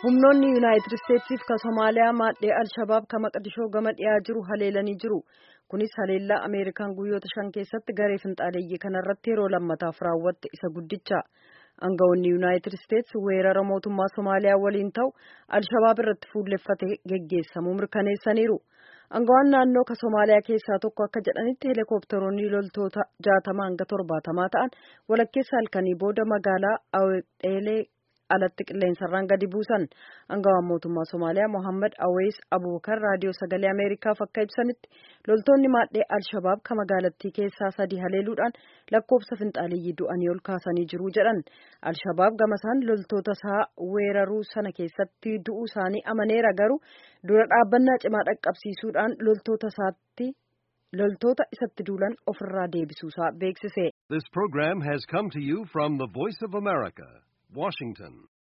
humnoonni yuunaayitid isteetsiif ka somaaliyaa maadhee alshabaab ka maqdishoo gama dhiyaa jiru haleelanii jiru kunis haleellaa ameerikaan guyyoota shan keessatti garee finxaaleeyyii kanarratti yeroo lammataaf raawwatte isa guddicha aangawoonni yuunaayitid isteets weerara mootummaa somaaliyaa waliin ta'u alshabaab irratti fuulleffate geggeessamuu mirkaneessaniiru aangawaan naannoo ka somaaliyaa keessaa tokko akka jedhanitti heelikooptaroonni loltoota jaatama hanga torbaatamaa ta'an walakkeessa halkanii booda magaalaa awexeelee alatti qilleensarraan gadi buusan aangawaan mootummaa somaaliyaa mohammad awees abubakar raadiyoo sagalee ameerikaaf akka ibsanitti loltoonni maadhee alshabaab ka magaalattii keessaa sadii haleeluudhaan lakkoofsa finxaaliyyii du'anii ol kaasanii jiru jedhan alshabaab gamasaan loltoota isaa weeraruu sana keessatti du'uu isaanii amaneera garuu dura dhaabbannaa cimaa dhaqqabsiisuudhaan loltoota isaatti loltoota isatti duulan ofirraa deebisuusaa beeksise. This program has come to you from the Voice of America, Washington.